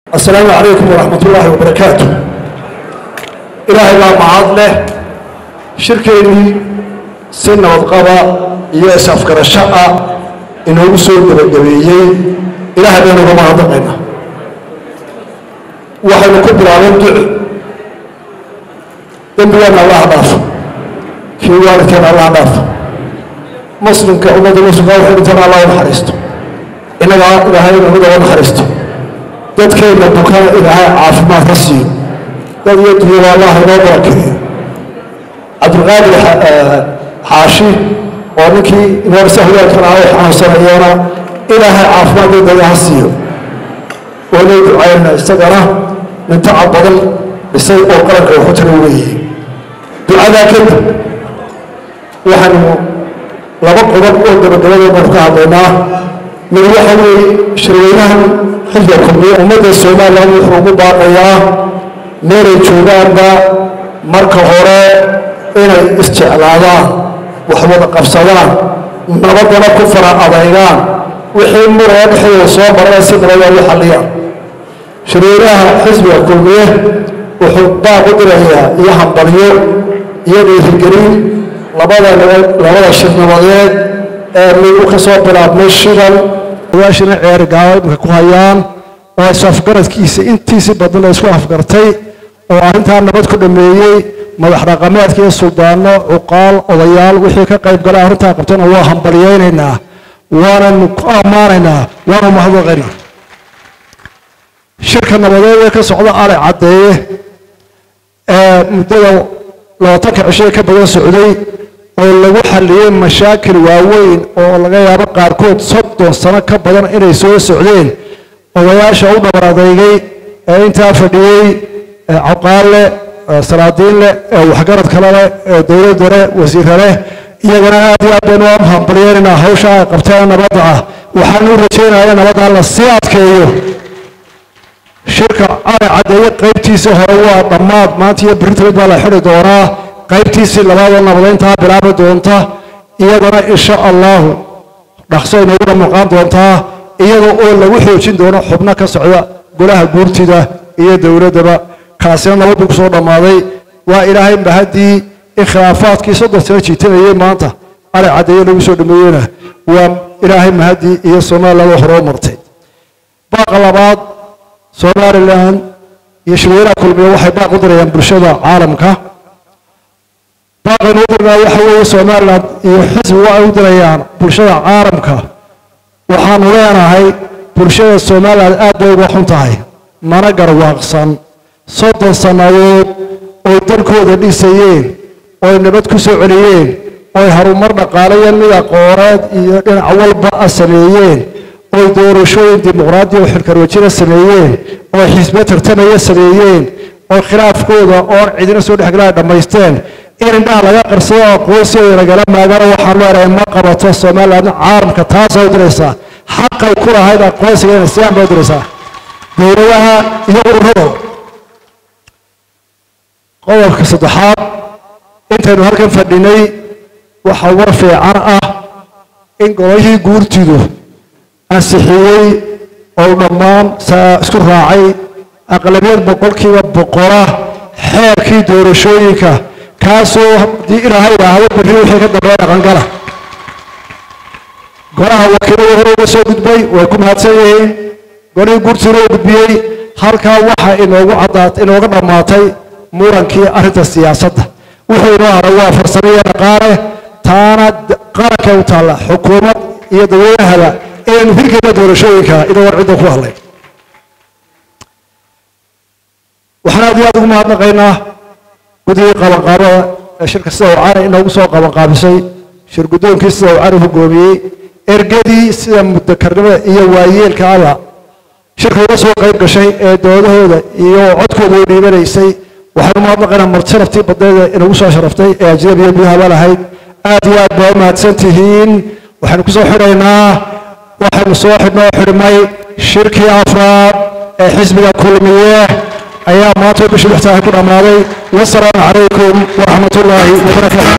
asalaamu calaykum waraxmat ullaahi wabarakaatu ilaahay baa mahad leh shirkeennii si nabadqaba iyo is-afgarasho ah inoogu soo gebagabeeyey ilaahay baynu uga mahadnaqayna waxaynu ku bilaabeen duco dembigeena allah dhaafo kii waalidkeena allah dhaafo muslimka ummadda muslimka waxay dhintaan allah u naxariisto innagaa ilaahay ummadda u naxariisto dadkeenna bukana ilaahay caafimaad ka siiyo dad iyo dunyada allah inoo barakeeyo cabdulqaadir xaashi oo ninkii imaamsa hogaalkana ay xanuunsanayeena ilaahay caafimaad degdega ha siiyo waanay ducayna isagana nin tacab badan dhisay oo qaranka waxu tara weeye ducadaa kadib waxaanu laba qodob oo gabagabada baanu ka hadlaynaa mid waxa weeye shirweynahan xilka kulmiye ummadda somalilan wuxuu ugu baaqayaa meelay joogaanba marka hore inay isjeclaadaan wax wada qabsadaan nabadana ku fara adaygaan wixii muraya dhexdooda soo marana si nabada u xalliyaan shirweynaha xisbiga kulmiye wuxuu baaq u dirayaa iyo hambalyo iyo dhiirigelin labada labada shir nabadeed ee migu ka soo bilaabmay shidan waashina ceerigaaba imika ku hayaan oo is-afgaradkiisa intiisi badan la isku afgartay oo arrintaa nabad ku dhameeyey madax dhaqameedka iyo suldaano cuqaal odayaal wixii ka qayb galay arrintaa qabtana waa hambalyaynaynaa waananu ku ammaanaynaa waanu mahadnaqaynaa shirka nabadeed ee ka socda ale caddeeye ee muddada labaatanka cishoe ka badan socday oo lagu xalliyey mashaakil waaweyn oo laga yaabo qaarkood soddon sano ka badan inay soo socdeen odayaasha u dhabar adeygay ee intaa fadhiyey caqaalle salaadiinleh waxgarad kale leh dowladda leh wasiirra leh iyagana aad iyo aad baynu u hambalyeynayna hawsha ay qabteen nabadda ah waxaan u rajaynaya nabadda la sii adkeeyo shirka cali caddeeye qaybtiisii hore waa dhammaad maanta iyo berrintamid baa la xidhi doonaa qaybtiisii labaadoo nabadeyntaa bilaabi doonta iyadana insha allahu dhaqso inoogu dhamuqaan doontaa iyada oo lagu xoojin doono xubno ka socda golaha guurtida iyo dowladdaba kaasina nabad buu kusoo dhammaaday waa ilaahay mahaddii in khilaafaadkii soddon sano jiitanayey maanta ali caddeeye lagu soo dhameeyena waa ilaahay mahaddii iyo somaliland oo horoo martay baaqa labaad somalilan iyo shirweynaha kulmiye waxay baaq u dirayaan bulshada caalamka baaqaynu u dirnaa waxa weeye somalilan iyo xisbi waxay u dirayaan bulshada caalamka waxaanu leenahay bulshada somalilan aad bay uga xun tahay mana garwaaqsan soddon sannadood oy dalkooda dhisayeen oy nabad ku soo celiyeen oy harumar dhaqaalayo mid aqooneed iyo dhinac walba a sameeyeen oy doorashooyin dimuqraadiya oo xilkarwajina sameeyeen oy xisbe tartamaya sameeyeen oo khilaafkooda oon cidina soo dhexgala dhammaysteen in indhaha laga qarsado aqoonsigeeda lagala maagana waxaan leenahay ma qabato somaliland caalamka taasay u diraysaa xaqay ku lahayd aqoonsigeena siyaan bay u diraysaa dowladaha iyo ururada qodobka saddexaad intaynu halkan fadhinay waxaa war fiican ah in gololihii guurtidu ansixiyey oo dhammaan isku raacay aqlabiyad boqolkiiba boqola xeerkii doorashooyinka kaasoo haddii ilaahay idhaahdo berri wixii ka dambeeya dhaqangala golaha wakiilada hore uga soo gudbay way ku mahadsan yihiin golihii guurtiina u gudbiyey halkaa waxa inoogu caddaat inooga dhammaatay murankii arrinta siyaasadda wuxuu inoo haray waa farsamo iyo dhaqaale taana qarankay u taalla xukuumad iyo dadweynahaba inaynu hirgeyna doorashooyinka idoo war cidda ku hadlay waxaan aad iyo aad ugu mahadnaqaynaa guddigii qabanqaabada ee shirka sida uu cali inoogu soo qabanqaabisay shir guddoonkii sida uu cali hogoomiyey ergadii sida mudakarnimada iyo waayeelka alla shirka uga soo qayb gashay ee doodahooda iyo codkooda u dhiibanaysay waxaan u mahadnaqaynaa marjaraftii badneeda inagu soo sharaftay ee ajnabiya gudahaba lahayd aad iyo aad baa u mahadsan tihiin waxaynu ku soo xidhaynaa waxaynu soo xidhnoo xidhmay shirkii afraad ee xisbiga kulmiye ayaa maanta bishii lixtaahi ku dhammaaday wasalaamu calaykum waraxmat ullaahi wabarakaatu